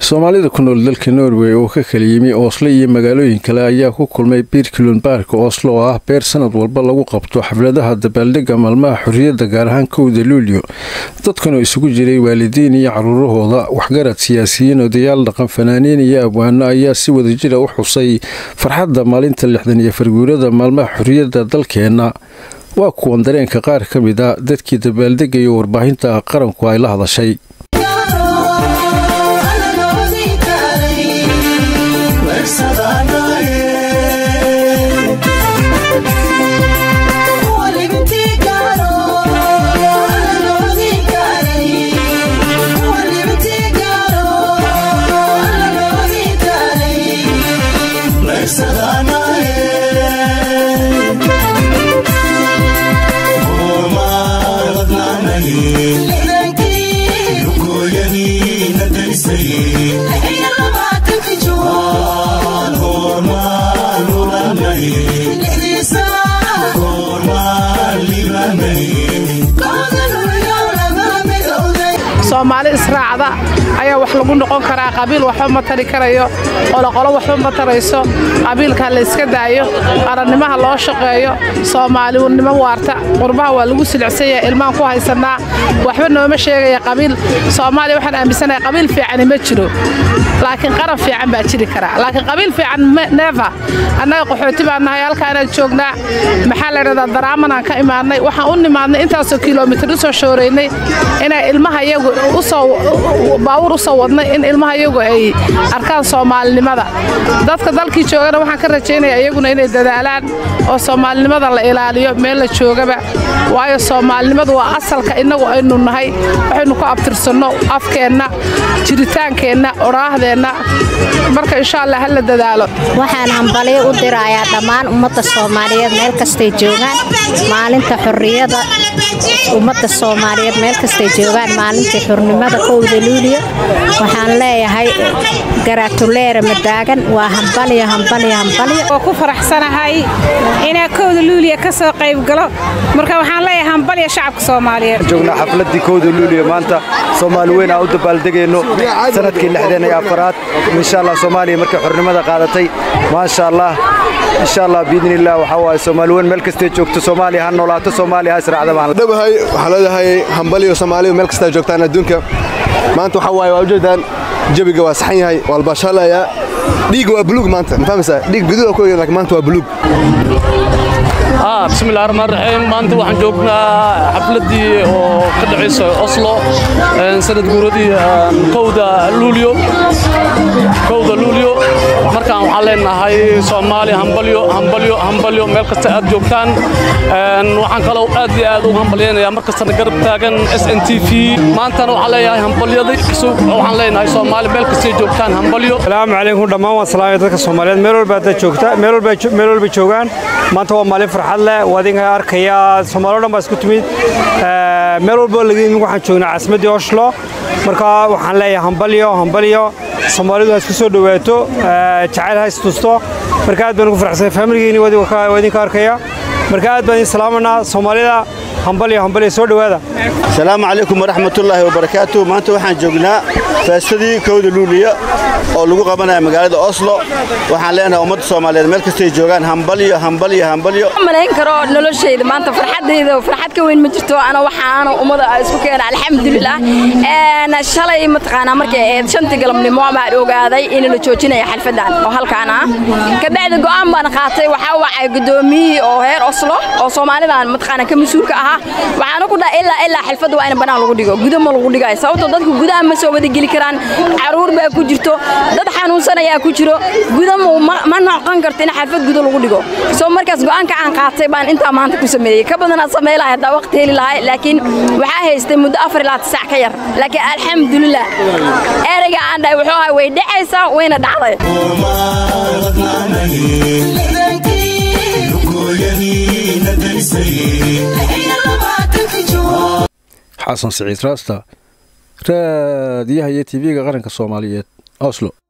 soomaalida ku nool dalka norway oo ka kala yimi ooslo iyo magaalooyin kale ayaa ku kulmay birkulon baarka ooslo oo ah beer sanad walba lagu qabto xafladaha dabaaldega maalmaha xorriyadda gaar ahaan kowda luulyo dadkanoo isugu jiray waalidiin iyo caruurahooda waxgarad siyaasiyiin odayaal dhaqan fanaaniin iyo abwaano ayaa si wadajira u xusay farxadda maalinta lixdan iyo farguurada maalmaha xorriyadda dalkeenna waa kuwan dareenka qaar ka mid a dadkii dabaaldegaya warbaahinta qaranku ay la hadashay soomaali israacda ayaa wax lagu noqon karaa qabiil waxba ma tari karayo qoloqolo waxba ma tarayso qabiilka layska daayo qarannimaha loo shaqeeyo soomaalinimo waarta qurbaha waa lagu silicsanyaha ilmaan ku haysannaa waxba nooma sheegaya qabiil soomaaliya waxaan aaminsanahay qabiil fiicani ma jiro laakiin qaran fiican baa jiri karaa laakiin qabiil fiican neefa annaga qaxooti baan nahay halkaanaan joognaa maxaa la dhahdaa daraamanaan ka imaadnay waxaan u nimaadnay intaasoo kilomitir u soo shooraynay inay ilmaha iyagu baawur u soo wadnay in ilmaha iyagu ay arkaan soomaalinimada dadka dalkii joogana waxaan ka rajaynaya iyaguna inay dadaalaan oo soomaalinimada la ilaaliyo meel la joogaba waayo soomaalinimadu waa asalka innagu aynu nahay waxaynu ku abtirsanno afkeenna jiritaankeenna oraahdeenna marka insha allah ha la dadaalo waxaan hambalyo u dirayaa dhammaan ummadda soomaaliyeed meel kastay joogaan maalinta xorriyada ummadda soomaaliyeed meel kastay joogaan maalintii xurnimada kowda luuliyo waxaan leeyahay garaatuleere madaagan waa hambalyo hambalyo hambalyo oo ku faraxsanahay inaa kowda luuliya ka soo qaybgalo marka waxaan leeyahay hambalyo shacabka soomaaliyeed joognaa xafladdii kowda luuliya maanta soomaali weyn aan u dabaaldegayno sanadkii lixdeen iyo afaraad insha allah soomaaliya markay xornimada qaadatay maasha allah insha allah biidni illah waxaa waaye soomaali weyn meel kastay joogto soomaaliya ha noolaato soomaaliya ha israacda baan dhabahay waxaa leedahay hambaliyo soomaaliya meel kastaa joogtaan adduunka maanta waxaa waaye waa ujeedaan jabiga waa saxan yahay waa albashaalaya dhiigga waa buluug maanta ma fahmaysaa dhiig gududa ku laakiin maanta waa buluug bismillahi raxmaan raxiim maanta waxaan joognaa xafladdii oo ka dhacaysa oslo sanad guuradii kowda luulyo kowda luulyo markaan waxaan leenahay soomaali hambalyo hambalyo hambalyo meel kasta aad joogtaan waxaan kaloo aad iyo aad ugu hambalyaynayaa mar kastana garab taagan s n t v maantana waxaan leeyahay hambalyadii waxaan leenahay soomaali meel kastay joogtaan hambalyo salaamu calaykum dhammaan waan salaamaya dadka soomaaliyeed meel walba hadda joogta meel walba joogaan maanta waa maalin farxad leh waa idinka arkaya soomaaliyo dhan baa isku timid meel walba laga yimid waxaan joognaa caasimaddii oslo marka waxaan leeyahay hambalyo hambalyo soomaalidu ha isku soo dhowaato jacayl ha istusto marka aad baan ugu farxsanay faamiligeeni waa idinka arkaya marka aad baan idin salaamanaa soomaalida hambalyo hambalyo soo dhowaada asalaamu calaykum waraxmatullaahi wabarakaatu maanta waxaan joognaa feestadii kowda luuliya oo lagu qabanaya magaalada oslo waxaan leenahay ummadda soomaaliyeed meel kastay joogaan hambalyo hambalyo hambalyo malayn karo noloshayda maanta farxadayda farxad ka weyn ma jirto ana waxaana ummada isku keena alxamdulilah shalay mataqaanaa markay ahayd shantii galabnimo baan ogaaday in la joojinayo xalfadan oo halkaan ah kabacdi go'aan baan qaatay waxaa wacay gudoomiyihii oo heer oslo oo soomaalidan mataqaanaa ka mas-uulka ahaa waxaana ku dhahay ilaa ilaa xalfadda waa in banaan lagu dhigo guda ma lagu dhigayo sababtoo dadku gudaha ma soo wada geli karaan caruur baa ku jirto dad xanuunsan ayaa ku jiro guda ma noqon karto in xalfad guda lagu dhigo soo markaas go'aanka aan qaatay baan intaa maanta ku sameeyey ka badanaa samey lahay haddaa waqti heli lahay laakiin waxaa haystay muddo afar ilaa tisac ka yar laakiin alxamdulilah ereyga aan dhahay wuxuu ahay way dhacaysaa wayna dhacday xasan siciid raasta raadiyaha iyo tv-ga qaranka soomaaliyeed oslo